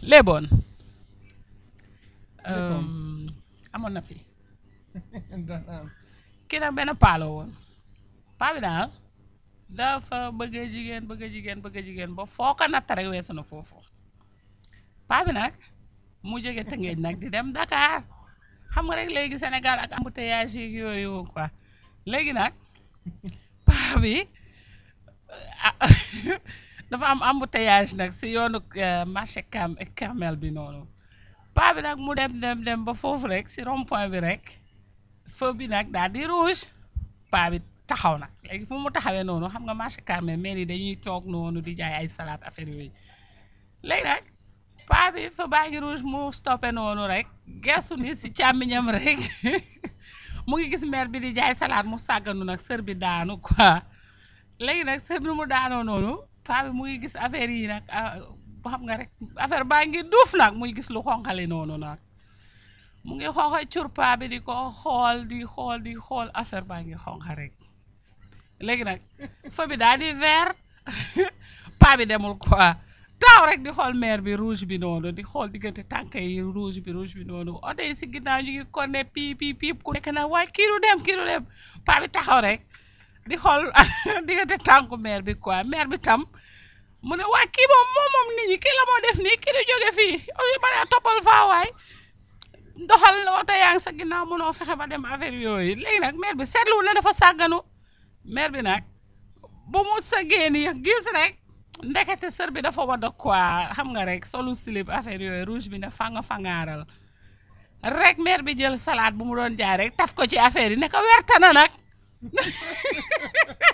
léeboon Léeboon. amoon na fi dana am. kii nag benn paa la woon paa bi daal dafa bëgg a jigéen bëgg a jigéen bëgg a jigéen ba foo ko natt rek weesu na foofu paa bi nag mu jóge Tëngéej nag di dem Dakar xam nga rek léegi Sénégal ak embouteillage yi yooyu quoi léegi nag paa bi ah, dafa am embouteillage nag si yoonu eh, marché Cam Camel bi noonu paa bi nag mu dem dem dem ba foofu rek si rond point bi rek feu bi nag daal di rouge paa bi taxaw nag léegi fu mu taxawee noonu xam nga marché Carmel mais yi dañuy toog noonu di jaay ay salade affaire yooyu léegi nag paa bi fa baa ngi rouge mu stoppé noonu rek gestu ni si càmmiñam rek mu ngi gis maire bi di jaay salade mu sàgganu nag sër bi daanu quoi léegi nag sër bi mu daanoo noonu paa bi mu ngi gis affaire yi nag ah, xam nga rek affaire baa ngi duuf nag muy gis lu xonqali noonu nag mu ngi xonqa cur paa bi di ko xool di xool di xool affaire baa ngi xonqa rek léegi nag fa bi daal di vert paa bi demul quoi taaw rek di xool maire bi rouge bi noonu di xool diggante tànk yi rouge bi rouge bi noonu oto yi si ginnaaw ñu ngi konne piip piip piip ku nekk nag waaye kii du dem kii du dem paa bi taxaw rek di xool diggante tànku maire bi quoi maire bi tam mu ne waa kii moom moom moom nit ñi kii la moo def nii kii du jóge fii olu ma ne toppal faa waay doxal oto yaa ngi sa ginnaaw mënoo fexe ba dem affaire yooyu léegi nag maire bi seetlu ne dafa sàgganu maire bi nag bu mu sëggee nii gis rek ndekete sër bi dafa wadd quoi xam nga rek solu slip affaire yooyu rouge bi ne fanga fangaaral rek maire bi jël salade bu mu doon jaay rek taf ko ci affaire yi ne ko werta na nag